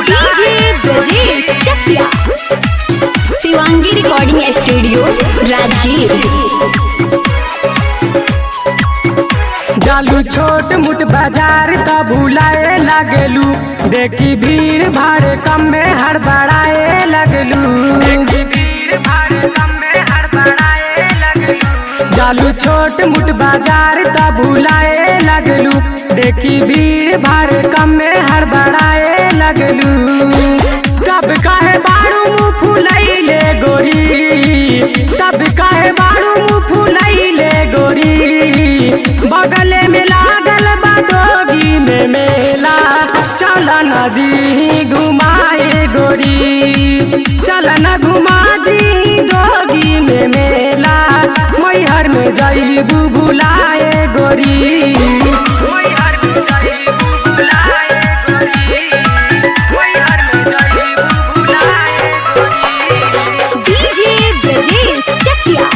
DJ Brajesh Chakia Shivangi recording studio Rajgir जालू छोट मुट बाजार त भुलाए लागलू देखी भीड़ भाड़ कम में हड़बड़ाए लगलू जालू छोट मुट बाजार त भुलाए लगलू देखी भीड़ भाड़ कम में हड़बड़ाए लगलू तब काहे बाड़ू मुँह फुलैले गोरी तब काहे बाड़ू मुँह फुलैले गोरी बगले में लागल बादोगी में मेला चल नदी घुमाए गोरी चल न घुमा दी दोगी में मेला मैहर में जईबू बुलाए गोरी मैहर में जईबू बुलाए गोरी मैहर में जईबू बुलाए गोरी डीजे ब्रजेश चकिया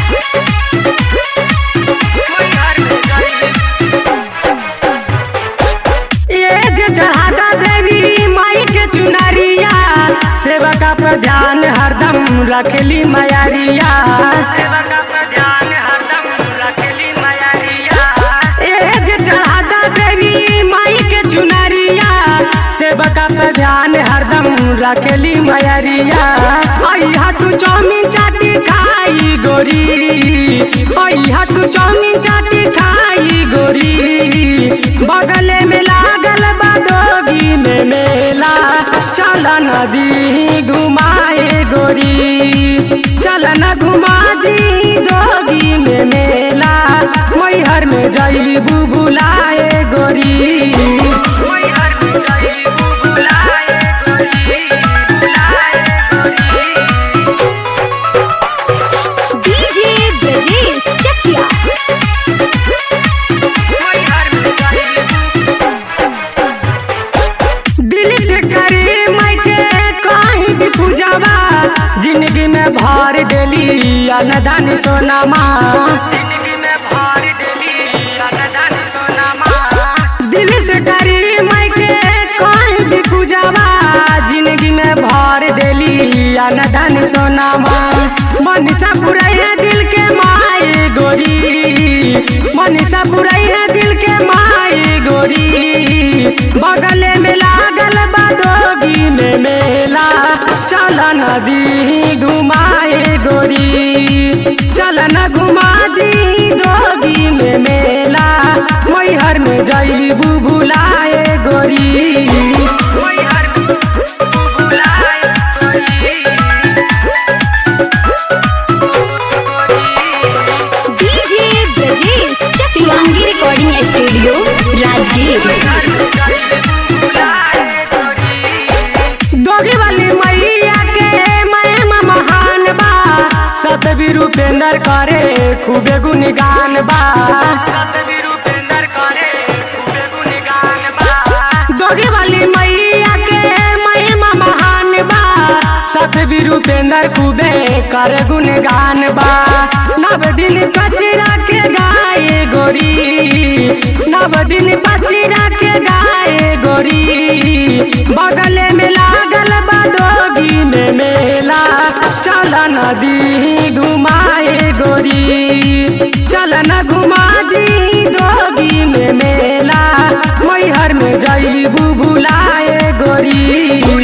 ये जे चढ़ाता देवी माई के चुनरिया सेवका पर ध्यान हरदम रखली मयारिया सेवका पर ध्यान हरदम रखली मयारिया ये जे चढ़ाता देवी माई के चुनरिया सेवका पर ध्यान हरदम रखली मयरिया अइहा तू चौमिन चाटी खाई गोरी अइहा तू चौमिन चाटी खाई गोरी बगले में लागल बादोगी में मेला चल नदी घुमाए गोरी चल न घुमा दी दोगी में मेला मैहर में जईबू बुलाए गोरी मैहर में जईबू बुलाए गोरी बुलाए गोरी डीजे ब्रजेश चकिया दिल से करे मैं के कहीं भी पूजावा जिंदगी में भर देली अनदान सोनामा जिंदगी में भर देली अनदान सोनामा दिल से करे मैं के कहीं भी पूजावा जिंदगी में भर देली अनदान सोनामा मनीषा पुरई है दिल के माए गोरी मनीषा पुरई है दिल के माए गोरी बगले में लागल बादोगी में मेला चल नदी घुमाए गोरी चल न घुमा दी दोगी में मेला मैहर में जईबू बुलाए गोरी मैहर में बुलाए DJ Brajesh Shivangi recording studio Rajgir दोगी वाली मैया के महिमा महान बा सतबी रूपेंद्र करे खूबे गुणगान बा सतबी रूपेंद्र करे खूबे गुणगान बा दोगी वाली मैया के महिमा महान बा सतबी रूपेंद्र खूबे करे गुणगान बा नव दिन कचरा के गाए गोरी नव दिन बचरा के गाए गोरी बगले में लागल बादोगी में मेला चल नदी घुमाए गोरी चल न घुमा दी दोगी में मेला मैहर में जईबू बुलाए गोरी